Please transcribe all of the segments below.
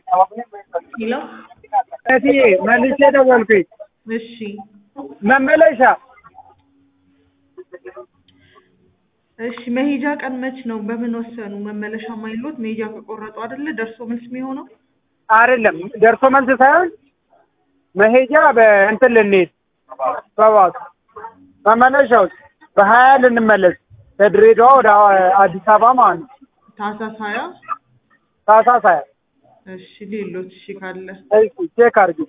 ሄሎ እትዬ መልሼ ደወልኩኝ። እሺ መመለሻ እሺ መሄጃ ቀን መች ነው? በምን ወሰኑ? መመለሻ ማይሎት መሄጃ ከቆረጡ አይደለ ደርሶ መልስ የሚሆነው? አይደለም ደርሶ መልስ ሳይሆን መሄጃ በእንትን ልንሄድ በባስ መመለሻውስ በሀያ ልንመለስ ከድሬዳዋ ወደ አዲስ አበባ ማለት ነው። ታህሳስ ሀያ ታህሳስ ሀያ እሺ ሌሎት እሺ ካለ እሺ ቼክ አድርጊ።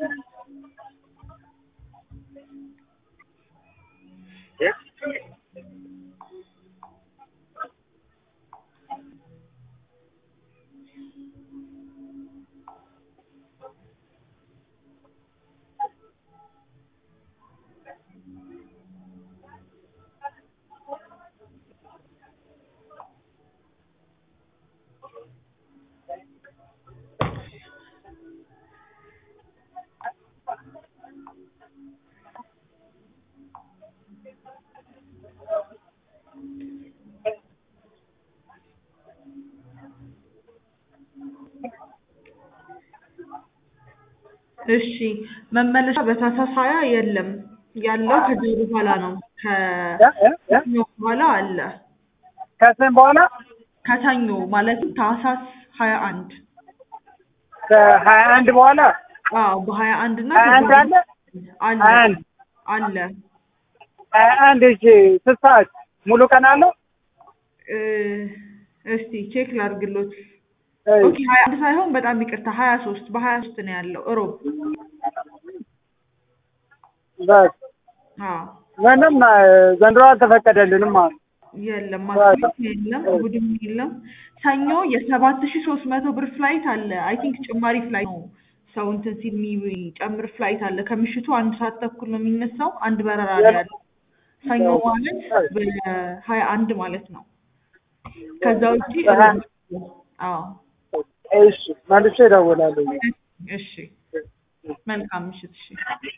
እሺ መመለሻ በታህሳስ ሀያ የለም ያለው ከዚህ በኋላ ነው ከሰኞ በኋላ አለ ከስም በኋላ ከሰኞ ማለትም ታህሳስ ሀያ አንድ ከሀያ አንድ በኋላ አዎ በሀያ አንድ እና ሀያ አንድ አለ አለ ሀያ አንድ አለ ሀያ አንድ እሺ ስንት ሰዓት ሙሉ ቀን አለው? እ እስቲ ቼክ ላድርግሎት እሺ። ኦኬ ሀያ አንድ ሳይሆን በጣም ይቅርታ ሀያ ሶስት በሀያ ሶስት ነው ያለው እሮብ በስ አዎ ምንም እ ዘንድሮ አልተፈቀደልንም ማለት ነው። የለም ማክሰኞ የለም እሑድም የለም ሰኞ የሰባት ሺ ሶስት መቶ ብር ፍላይት አለ አይ ቲንክ ጭማሪ ፍላይት ነው ሰው እንትን ሲል የሚጨምር ፍላይት አለ ከምሽቱ አንድ ሰዓት ተኩል ነው የሚነሳው አንድ በረራ ነው ያለው ሰኞ ማለት በሀያ አንድ ማለት ነው ከዛ ውጪ በሀያ አዎ እሺ መልሼ እደውላለሁ። እሺ መልካም ምሽት እሺ